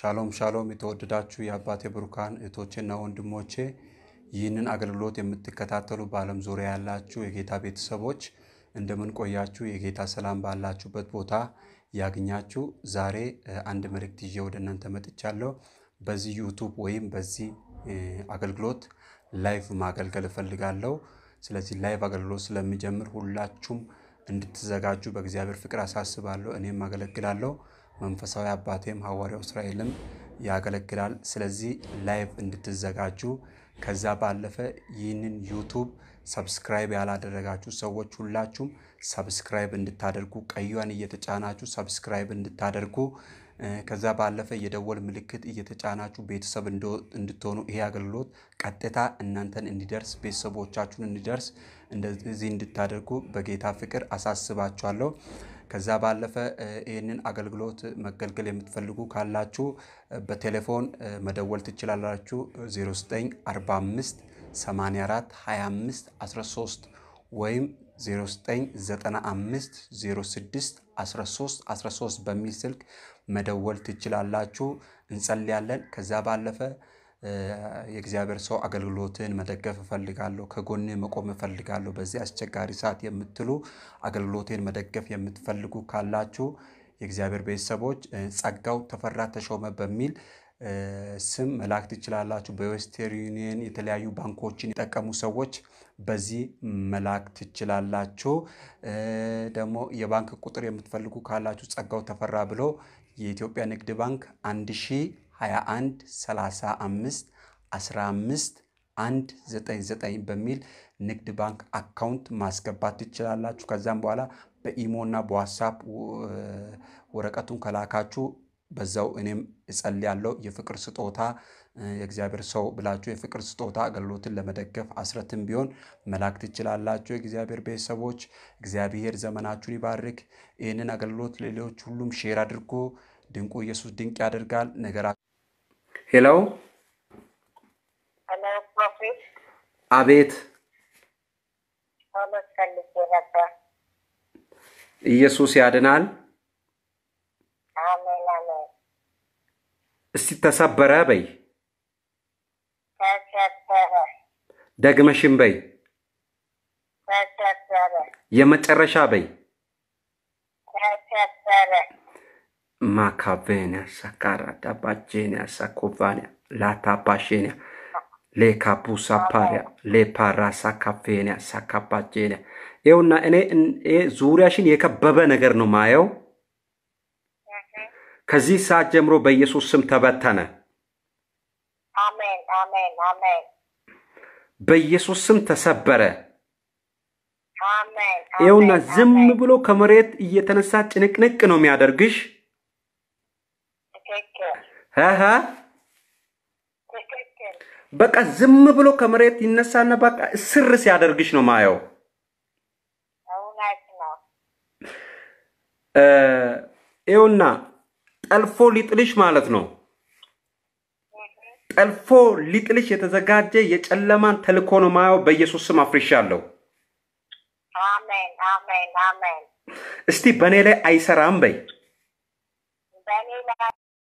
ሻሎም ሻሎም የተወደዳችሁ የአባቴ ብሩካን እህቶቼና ወንድሞቼ ይህንን አገልግሎት የምትከታተሉ በዓለም ዙሪያ ያላችሁ የጌታ ቤተሰቦች እንደምን ቆያችሁ? የጌታ ሰላም ባላችሁበት ቦታ ያግኛችሁ። ዛሬ እ፣ አንድ መልእክት ይዤ ወደ እናንተ መጥቻለሁ። በዚህ ዩቱብ ወይም በዚህ እ፣ አገልግሎት ላይቭ ማገልገል እፈልጋለሁ። ስለዚህ ላይቭ አገልግሎት ስለሚጀምር ሁላችሁም እንድትዘጋጁ በእግዚአብሔር ፍቅር አሳስባለሁ። እኔም አገለግላለሁ። መንፈሳዊ አባቴም ሐዋርያው እስራኤልም ያገለግላል። ስለዚህ ላይቭ እንድትዘጋጁ ከዛ ባለፈ ይህንን ዩቱብ ሰብስክራይብ ያላደረጋችሁ ሰዎች ሁላችሁም ሰብስክራይብ እንድታደርጉ ቀዩን እየተጫናችሁ ሰብስክራይብ እንድታደርጉ እ፣ ከዛ ባለፈ የደወል ምልክት እየተጫናችሁ ቤተሰብ እንዶ- እንድትሆኑ ይሄ አገልግሎት ቀጥታ እናንተን እንዲደርስ ቤተሰቦቻችሁን እንዲደርስ እንደዚህ እንድታደርጉ በጌታ ፍቅር አሳስባችኋለሁ። ከዛ ባለፈ እ፣ ይህንን አገልግሎት መገልገል የምትፈልጉ ካላችሁ እ፣ በቴሌፎን እ፣ መደወል ትችላላችሁ 0945 84 25 13 ወይም 0995 06 13 13 በሚል ስልክ መደወል ትችላላችሁ። እንጸልያለን። ከዛ ባለፈ እ፣ የእግዚአብሔር ሰው አገልግሎትን መደገፍ እፈልጋለሁ፣ ከጎን መቆም እፈልጋለሁ በዚህ አስቸጋሪ ሰዓት የምትሉ አገልግሎቴን መደገፍ የምትፈልጉ ካላችሁ የእግዚአብሔር ቤተሰቦች እ፣ ጸጋው ተፈራ ተሾመ በሚል እ፣ ስም መላክ ትችላላችሁ። በዌስተርን ዩኒየን የተለያዩ ባንኮችን የጠቀሙ ሰዎች በዚህ መላክ ትችላላችሁ። እ፣ ደግሞ የባንክ ቁጥር የምትፈልጉ ካላችሁ ጸጋው ተፈራ ብሎ የኢትዮጵያ ንግድ ባንክ 1021 35 15 199 በሚል ንግድ ባንክ አካውንት ማስገባት ትችላላችሁ። ከዛም በኋላ በኢሞና በዋትሳፕ ው- ወረቀቱን ከላካችሁ በዛው እኔም እጸልያለሁ። የፍቅር ስጦታ እ፣ የእግዚአብሔር ሰው ብላችሁ የፍቅር ስጦታ አገልግሎትን ለመደገፍ አስረትም ቢሆን መላክ ትችላላችሁ። የእግዚአብሔር ቤተሰቦች እግዚአብሔር ዘመናችሁን ይባርክ። ይህንን አገልግሎት ሌሎች ሁሉም ሼር አድርጎ ድንቁ ኢየሱስ ድንቅ ያደርጋል ነገራ ሄሎ ሄሎ ፕሮፌት አቤት ጸሎት ፈልጌ ነበር። ኢየሱስ ያድናል። አሜን አሜን። እስቲ ተሰበረ በይ፣ ተሰበረ ደግመሽም በይ፣ ተሰበረ የመጨረሻ በይ። ተሰበረ ማካቬኒያ ሳካራ ዳባጄኒያ ሳኮቫኒያ ላታፓሼኒያ ሌካፑሳ ፓሪያ ሌፓራ ሳካፌኒያ ሳካፓጄኒያ ይኸውና እኔ እን- ይሄ ዙሪያሽን የከበበ ነገር ነው ማየው። ከዚህ ሰዓት ጀምሮ በኢየሱስ ስም ተበተነ። አሜን አሜን አሜን በኢየሱስ ስም ተሰበረ። አሜን ይኸውና አሜን፣ ዝም አሜን። ብሎ ከመሬት እየተነሳ ጭንቅንቅ ነው የሚያደርግሽ። ትክክል ሀሀ ትክክል በቃ ዝም ብሎ ከመሬት ይነሳና በቃ ስር ሲያደርግሽ ነው ማየው። እውነት ነው። እ፣ ይኸውና ጠልፎ ሊጥልሽ ማለት ነው። ጠልፎ ሊጥልሽ የተዘጋጀ የጨለማን ተልኮ ነው ማየው። በኢየሱስ ስም አፍርሻለሁ። አሜን አሜን አሜን። እስቲ በእኔ ላይ አይሰራም በይ። በእኔ ላይ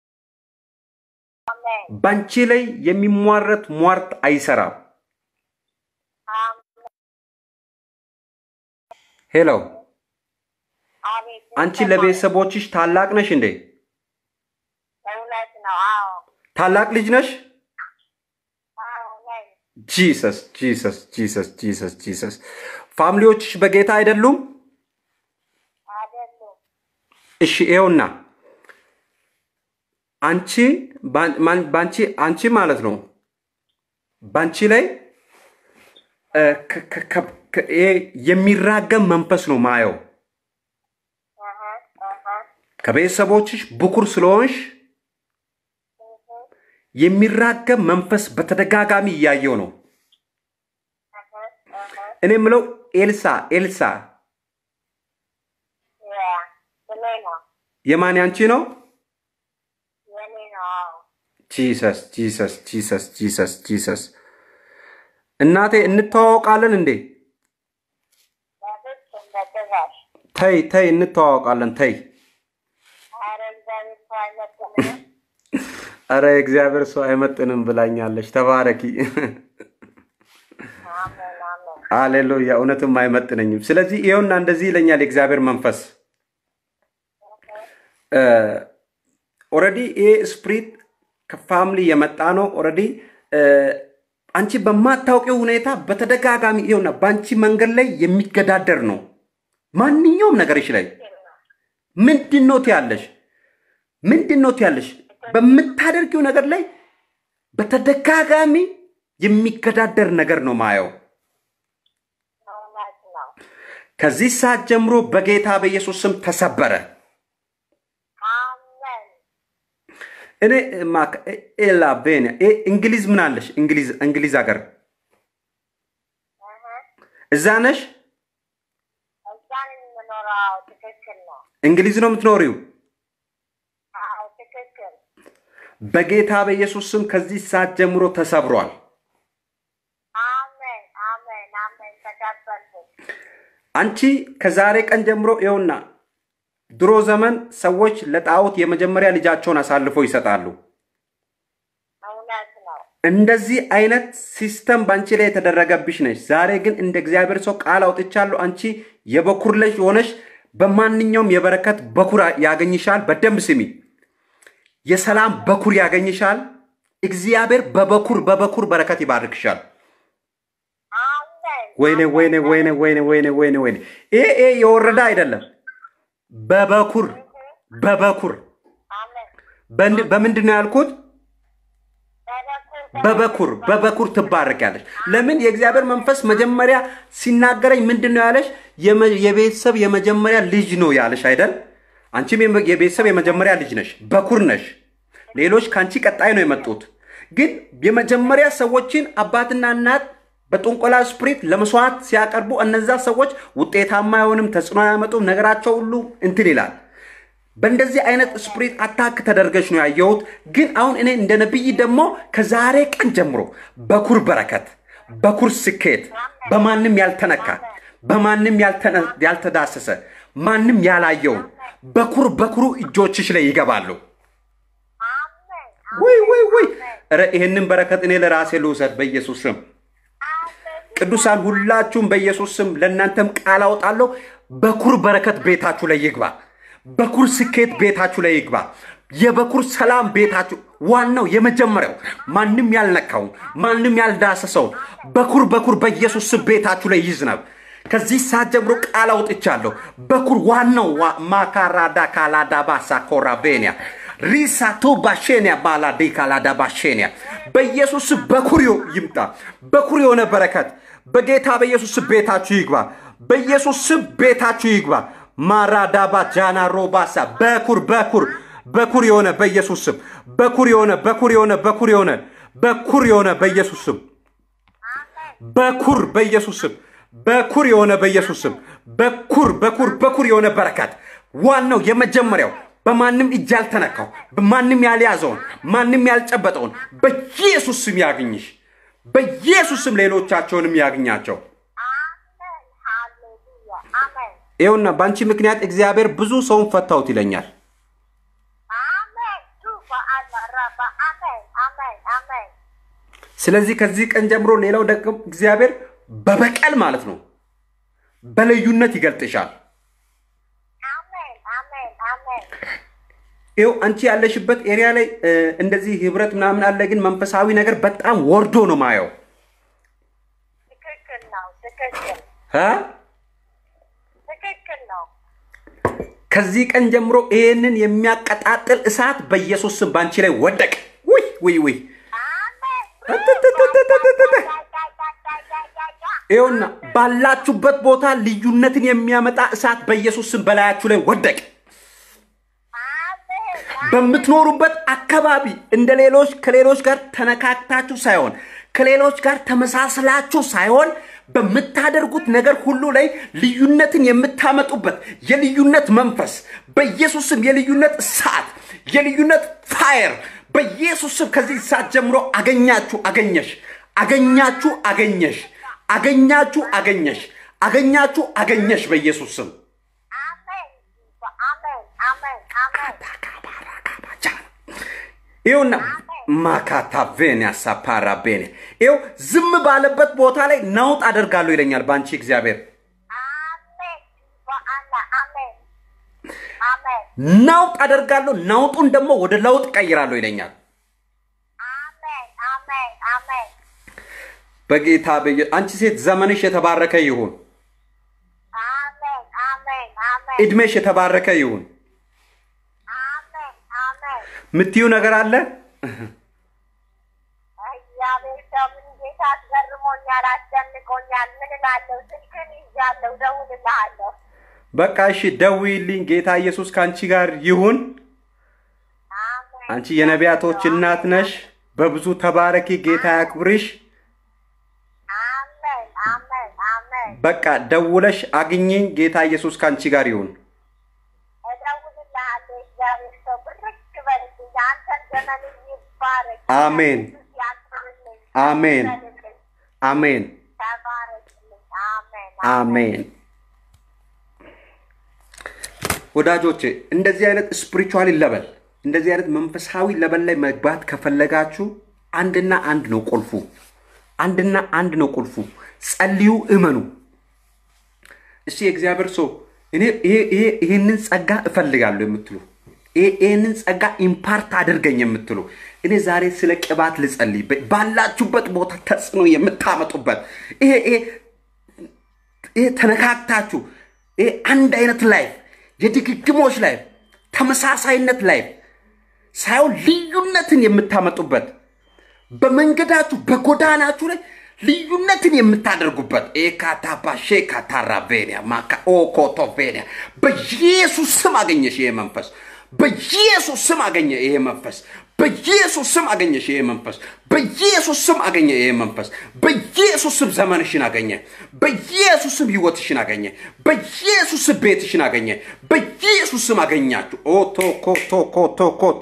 አሜን ባንቺ ላይ የሚሟረት ሟርት አይሰራም። አሜን። ሄሎ፣ አቤት አንቺ ለቤተሰቦችሽ ታላቅ ነሽ እንዴ? እውነት ነው። አዎ ታላቅ ልጅ ነሽ? አዎ ነኝ። ጂሰስ ጂሰስ ጂሰስ ጂሰስ ጂሰስ። ፋሚሊዎችሽ በጌታ አይደሉም? አይደሉም እሺ ይኸውና አንቺ ባን- ማን- ባንቺ አንቺ ማለት ነው ባንቺ ላይ እ፣ ከ- ከ- ከ- ከ- ይሄ የሚራገም መንፈስ ነው ማየው። አሀ አሀ ከቤተሰቦችሽ ብኩር ስለሆንሽ የሚራገም መንፈስ በተደጋጋሚ እያየው ነው። አሀ አሀ እኔ የምለው ኤልሳ ኤልሳ ያ ስሜ ነው የማን ያንቺ ነው? የኔ ነው። አዎ ጂሰስ ጂሰስ ጂሰስ ጂሰስ ጂሰስ። እናቴ እንተዋወቃለን እንዴ? በፍጹም በጭራሽ ተይ ተይ፣ እንተዋወቃለን ተይ። ኧረ እግዚአብሔር ሰው አይመስልም። አረ እግዚአብሔር ሰው አይመጥንም ብላኛለች። ተባረኪ። አሜን አሜን አሌሉያ። እውነትም አይመጥነኝም። ስለዚህ ይኸውና እንደዚህ ይለኛል የእግዚአብሔር መንፈስ ኦረዲ ይሄ ስፕሪት ከፋምሊ የመጣ ነው። ኦረዲ አንቺ በማታውቂው ሁኔታ በተደጋጋሚ ይኸውና በአንቺ መንገድ ላይ የሚገዳደር ነው። ማንኛውም ነገርሽ ላይ ምንድን ነው ትያለሽ? ምንድን ነው ትያለሽ? በምታደርጊው ነገር ላይ በተደጋጋሚ የሚገዳደር ነገር ነው ማየው። እውነት ነው ከዚህ ሰዓት ጀምሮ በጌታ በኢየሱስ ስም ተሰበረ። አሜን እኔ ማክ- ኤላ ቤንያ ኤ እንግሊዝ ምን አለሽ? እንግሊዝ እንግሊዝ ሀገር እህ እዛ ነሽ? እዛን የምኖረው ትክክል ነው እንግሊዝ ነው የምትኖሪው? አዎ ትክክል በጌታ በኢየሱስ ስም ከዚህ ሰዓት ጀምሮ ተሰብሯል። አሜን አሜን አሜን ተቀበልኩ አንቺ ከዛሬ ቀን ጀምሮ ይኸውና፣ ድሮ ዘመን ሰዎች ለጣዖት የመጀመሪያ ልጃቸውን አሳልፈው ይሰጣሉ። እውነት ነው እንደዚህ አይነት ሲስተም በአንቺ ላይ የተደረገብሽ ነች። ዛሬ ግን እንደ እግዚአብሔር ሰው ቃል አውጥቻለሁ። አንቺ የበኩር ልጅ ሆነሽ በማንኛውም የበረከት በኩር ያገኝሻል። በደንብ ስሚ። የሰላም በኩር ያገኝሻል። እግዚአብሔር በበኩር በበኩር በረከት ይባርክሻል። አሜን ወይኔ ወይኔ ወይኔ ወይኔ ወይኔ ወይኔ ወይኔ ይሄ ይሄ የወረደ አይደለም። በበኩር በበኩር አሜን በንድ- በምንድን ነው ያልኩት? በበኩር በበኩር በበኩር ትባረኪያለሽ። ለምን የእግዚአብሔር መንፈስ መጀመሪያ ሲናገረኝ ምንድን ነው ያለሽ? የመ- የቤተሰብ የመጀመሪያ ልጅ ነው ያለሽ አይደል? አንቺም የመ- የቤተሰብ የመጀመሪያ ልጅ ነሽ፣ በኩር ነሽ። ሌሎች ከአንቺ ቀጣይ ነው የመጡት። ግን የመጀመሪያ ሰዎችን አባትና እናት በጥንቆላ ስፕሪት ለመስዋዕት ሲያቀርቡ እነዛ ሰዎች ውጤታማ አይሆንም፣ ተጽዕኖ አያመጡም፣ ነገራቸው ሁሉ እንትን ይላል። በእንደዚህ አይነት ስፕሪት አታክ ተደርገሽ ነው ያየሁት። ግን አሁን እኔ እንደ ነቢይ ደግሞ ከዛሬ ቀን ጀምሮ በኩር በረከት፣ በኩር ስኬት፣ በማንም ያልተነካ በማንም ያልተነ- ያልተዳሰሰ ማንም ያላየውን በኩር በኩሩ እጆችሽ ላይ ይገባሉ። አሜን ወይ ወይ ወይ! ኧረ ይህንን በረከት እኔ ለራሴ ልውሰድ በኢየሱስ ስም። አሜን ቅዱሳን ሁላችሁም በኢየሱስ ስም ለእናንተም ቃል አውጣለሁ። በኩር በረከት ቤታችሁ ላይ ይግባ። በኩር ስኬት ቤታችሁ ላይ ይግባ። የበኩር ሰላም ቤታችሁ ዋናው የመጀመሪያው ማንም ያልነካውን ማንም ያልዳሰሰውን በኩር በኩር በኢየሱስ ስም ቤታችሁ ላይ ይዝነብ። ከዚህ ሰዓት ጀምሮ ቃል አውጥቻለሁ። በኩር ዋናው ዋ- ማካራዳ ካላዳባ ሳኮራ ቤንያ ሪሳቱ ባሼንያ ባላዴ ካላዳ ባሼንያ በኢየሱስ ስም በኩር ዮ- ይምጣ። በኩር የሆነ በረከት በጌታ በኢየሱስ ስም ቤታችሁ ይግባ። በኢየሱስ ስም ቤታችሁ ይግባ። ማራዳባ ጃና ሮባሳ በኩር በኩር በኩር የሆነ በኢየሱስ ስም በኩር የሆነ በኩር የሆነ በኩር የሆነ በኩር የሆነ በኢየሱስ ስም በኩር በኢየሱስ ስም በኩር የሆነ በኢየሱስ ስም በኩር በኩር በኩር የሆነ በረከት ዋናው የመጀመሪያው በማንም እጅ ያልተነካው በማንም ያልያዘውን ማንም ያልጨበጠውን በኢየሱስ ስም ያግኝሽ። በኢየሱስ ስም ሌሎቻቸውንም ያግኛቸው። አሜን ሃሌሉያ አሜን ይኸውና በአንቺ ምክንያት እግዚአብሔር ብዙ ሰውን ፈታውት ይለኛል። አሜን ቱ በአላራባ አሜን አሜን አሜን ስለዚህ ከዚህ ቀን ጀምሮ ሌላው ደግሞ እግዚአብሔር በበቀል ማለት ነው በልዩነት ይገልጥሻል። አሜን አሜን አሜን ይኸው አንቺ ያለሽበት ኤሪያ ላይ እ፣ እንደዚህ ህብረት ምናምን አለ፣ ግን መንፈሳዊ ነገር በጣም ወርዶ ነው ማየው ትክክል ነው ትክክል እ? ትክክል ነው ከዚህ ቀን ጀምሮ ይህንን የሚያቀጣጥል እሳት በኢየሱስ ስም በአንቺ ላይ ወደቅ። ውይ ውይ ውይ! አሜን እትትትትትትት! ይኸውና ባላችሁበት ቦታ ልዩነትን የሚያመጣ እሳት በኢየሱስ ስም በላያችሁ ላይ ወደቅ። አሜን በምትኖሩበት አካባቢ እንደ ሌሎች ከሌሎች ጋር ተነካክታችሁ ሳይሆን ከሌሎች ጋር ተመሳስላችሁ ሳይሆን በምታደርጉት ነገር ሁሉ ላይ ልዩነትን የምታመጡበት የልዩነት መንፈስ በኢየሱስም የልዩነት እሳት የልዩነት ፋየር በኢየሱስም ከዚህ ሰዓት ጀምሮ አገኛችሁ አገኘሽ አገኛችሁ አገኘሽ አገኛችሁ አገኘሽ አገኛችሁ አገኘሽ በኢየሱስ ስም አሜን አሜን አሜን አሜን ይኸውና ማካታ ቬኒያ ሳፓራ ቤኔ ይኸው ዝም ባለበት ቦታ ላይ ነውጥ አደርጋለሁ ይለኛል በአንቺ እግዚአብሔር አሜን በአላ አሜን አሜን ነውጥ አደርጋለሁ ነውጡን ደግሞ ወደ ለውጥ ቀይራለሁ ይለኛል አሜን አሜን አሜን በጌታ በየ አንቺ ሴት ዘመንሽ የተባረከ ይሁን አሜን አሜን አሜን እድሜሽ የተባረከ ይሁን አሜን አሜን ምትዩ ነገር አለ እግዚአብሔር ሰው ምን ጌታ አስገርሞኛል፣ አስደንቆኛል። ምን እላለሁ? ስልክን ይዣለሁ፣ እደውልልሃለሁ። በቃ እሺ ደውይልኝ ጌታ ኢየሱስ ከአንቺ ጋር ይሁን አሜን አንቺ የነቢያቶች እናት ነሽ በብዙ ተባረኪ ጌታ ያክብርሽ አሜን አሜን አሜን በቃ ደውለሽ አግኝኝ ጌታ ኢየሱስ ከአንቺ ጋር ይሁን እደውልልሃለሁ። እግዚአብሔር ሰው ብርክ በልልኝ። አንተን ዘመን ይባረክ። አሜን። ኢየሱስ ያክብርልኝ። አሜን። ይበልልኝ። አሜን ተባረክልኝ። አሜን አሜን ወዳጆቼ እንደዚህ አይነት ስፒሪቹዋሊ ለበል እንደዚህ አይነት መንፈሳዊ ለበል ላይ መግባት ከፈለጋችሁ አንድና አንድ ነው ቁልፉ አንድና አንድ ነው ቁልፉ ጸልዩ እመኑ እስቲ የእግዚአብሔር ሰው እኔ ይሄ- ይሄ- ይሄንን ጸጋ እፈልጋለሁ የምትሉ ይሄ- ይሄንን ጸጋ ኢምፓርት አድርገኝ የምትሉ እኔ ዛሬ ስለ ቅባት ልጸልይ በ- ባላችሁበት ቦታ ተጽዕኖ የምታመጡበት ይሄ ይሄ ይሄ ተነካክታችሁ ይሄ አንድ አይነት ላይፍ የድግግሞች ላይፍ ተመሳሳይነት ላይፍ ሳይሆን ልዩነትን የምታመጡበት በመንገዳችሁ በጎዳናችሁ ላይ ልዩነትን የምታደርጉበት ኤካታፓ ሼካታራቬኒያ ማካ ኦኮቶቬኒያ በኢየሱስ ስም አገኘሽ ይሄ መንፈስ በኢየሱስ ስም አገኘ ይሄ መንፈስ በኢየሱስ ስም አገኘሽ ይሄ መንፈስ በኢየሱስ ስም አገኘ ይሄ መንፈስ በኢየሱስ ስም ዘመንሽን አገኘ በኢየሱስ ስም ህይወትሽን አገኘ በኢየሱስ ስም ቤትሽን አገኘ በኢየሱስ ስም አገኛችሁ ኦቶኮቶኮቶኮታ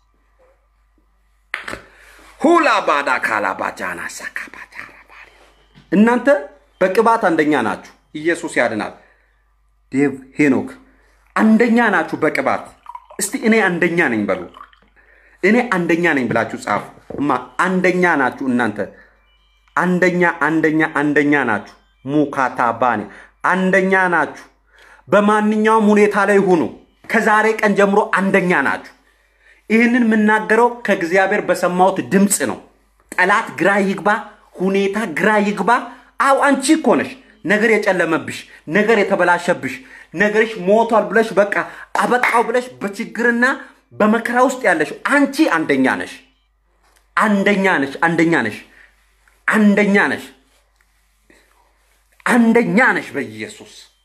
ሁላ ባዳ ካላ ባጃና ሳካ ባጃራ ባሪ እናንተ በቅባት አንደኛ ናችሁ። ኢየሱስ ያድናል። ዴቭ ሄኖክ አንደኛ ናችሁ በቅባት። እስቲ እኔ አንደኛ ነኝ በሉ። እኔ አንደኛ ነኝ ብላችሁ ጻፉ። እማ አንደኛ ናችሁ እናንተ አንደኛ አንደኛ አንደኛ ናችሁ። ሙካታ ባኔ አንደኛ ናችሁ። በማንኛውም ሁኔታ ላይ ሁኑ። ከዛሬ ቀን ጀምሮ አንደኛ ናችሁ። ይህንን የምናገረው ከእግዚአብሔር በሰማሁት ድምፅ ነው። ጠላት ግራ ይግባ፣ ሁኔታ ግራ ይግባ። አው አንቺ እኮ ነሽ ነገር የጨለመብሽ፣ ነገር የተበላሸብሽ፣ ነገርሽ ሞቷል ብለሽ በቃ አበቃው ብለሽ በችግርና በመከራ ውስጥ ያለሽ አንቺ አንደኛ ነሽ። አንደኛ ነሽ። አንደኛ ነሽ። አንደኛ ነሽ። አንደኛ ነሽ በኢየሱስ